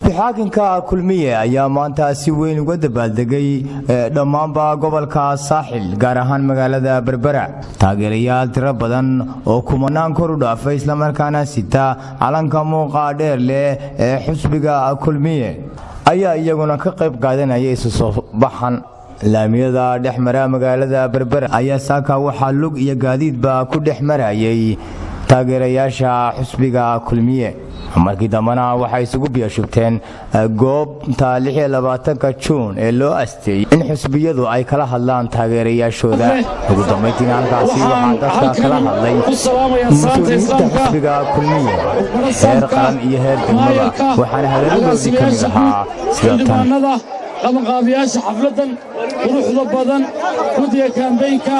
xisbi-xaakinka kulmiye ayaa maanta si weyn uga dabaaldegay dhammaanba gobolka saaxil gaar ahaan magaalada berbera taageerayaal tiro badan oo kumanaan kor u dhaafay islamarkaana sita calanka muuqa dheer leh ee xisbiga kulmiye ayaa iyaguna ka qayb qaadanaya isu soo baxan laamiyada dhex mara magaalada berbera ayaa saaka waxaa lug iyo gaadiidba ku dhex marayay taageerayaasha xusbiga kulmiye markii dambena waxay isugu biyashubteen goobta ka juun ee loo asteeyey in xusbiyadu ay kala hadlaan taageerayaashooda ugu dambayntiina halkaasi waxaa dadka kala hadlay mas-uuliyiinta xusbiga kulmiye heer qaran iyo heer degmada waxaana hadaladoodii ka mid ahaa sida tan qabanqaabiyaasha xafladan quruxda badan guddiga kaambeynka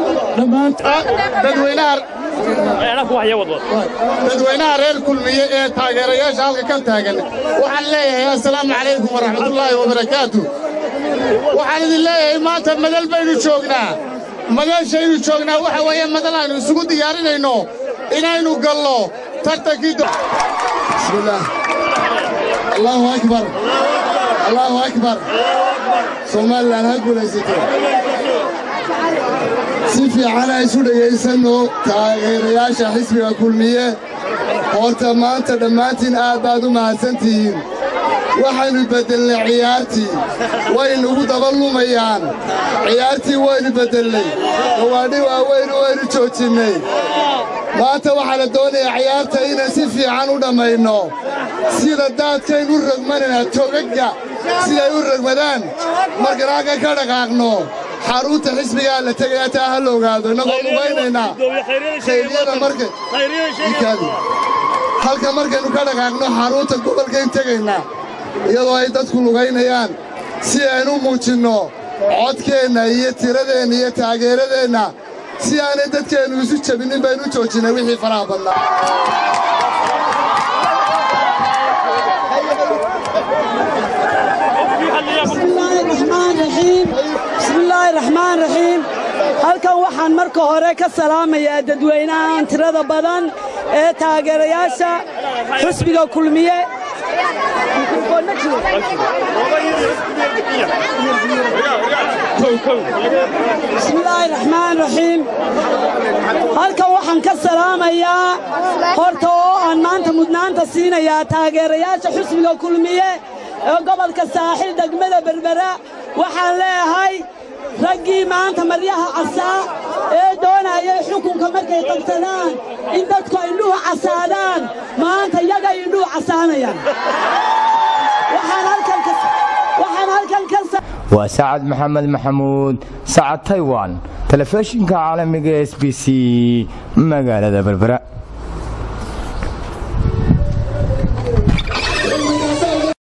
dadweynaha reer kulmiye ee taageerayaasha halka ka taagan waxaan leeyahay assalaamu calaykum waraxmatullaahi wabarakaatu waxaan idin leeyahay maanta madal baynu joognaa madashaynu joognaa waxa weeye madal aynu isugu diyaarinayno inaynu gallo tartankii bismillaah allaahu akbar allaahu akbar somalilan ha guulaysato si fiican a isu dhegaysanno taageerayaasha xisbiga kulmiye horta maanta dhammaantiin aad baad u mahadsantihiin waxaynu beddelnay ciyaartii waynugu daba lumayaan ciyaartii waynu beddelnay gawaadhi waaweynu waynu joojinnay maanta waxaa la doonayaa ciyaarta inaan si fiican u dhammayno sida daadkaynu u rogmanayna togagga siday u rogmadaan markaan halka ka dhaqaaqno xarunta xisbigaa la tegayaa taa ha la ogaado innagoo lugaynaynaa khayryada marka halka markaynu ka dhaqaaqno xarunta gobolkayn tegaynaa iyadoo ay dadku lugaynayaan si aynu muujinno codkeenna iyo tiradeenna iyo taageeradeenna si aanay dadkeennu isu jebinnin baynu u joojinnay wixii faraha badnaa bismillaahi raxmaan raxiim halkan waxaan marka hore ka salaamayaa dadweynahan tirada badan ee taageerayaasha xusbiga kulmiye bismillaahi raxmaan raxiim halkan waxaan ka salaamayaa horta oo aan maanta mudnaanta siinayaa taageerayaasha xusbiga kulmiye ee gobolka saaxil degmada berbera waxaan leeyahay raggii maanta maryaha casaa ee doonayay xukunka markay qabsadaan in dadku indhuhu casaadaan maanta yaga indhuhu casaanayaan waa sacad maxamed maxamuud sacad taywan telefishinka caalamiga s b c magaalada berbera